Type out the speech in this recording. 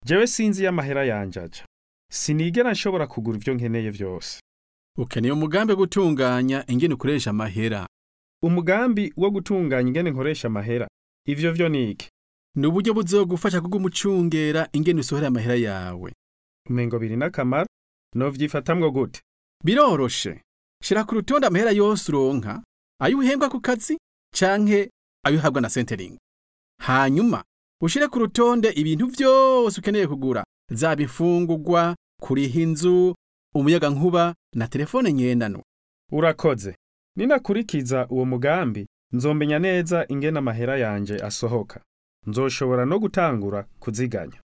jewe sinzi iyo amahera yanje aja sinigera nshobora kugura ivyo nkeneye vyose ukeneye umugambi wo gutunganya ingene ukoresha amahera umugambi wo gutunganya ingene nkoresha amahera ivyo vyo niki ni uburyo buzogufasha kuguma ucungera ingene usohora amahera yawe umengo biri n'akamaro novyifatamwo gute biroroshe shira ku rutonde amahera yose uronka ayo uhembwa ku kazi canke ayo uhabwa na centering hanyuma ushire ku rutonde ibintu vyose ukeneye kugura zaba imfungurwa kuriha inzu umuyagankuba na telefone ngendanwa urakoze ninakurikiza uwo mugambi nzomenya neza ingene amahera yanje asohoka nzoshobora no gutangura kuziganya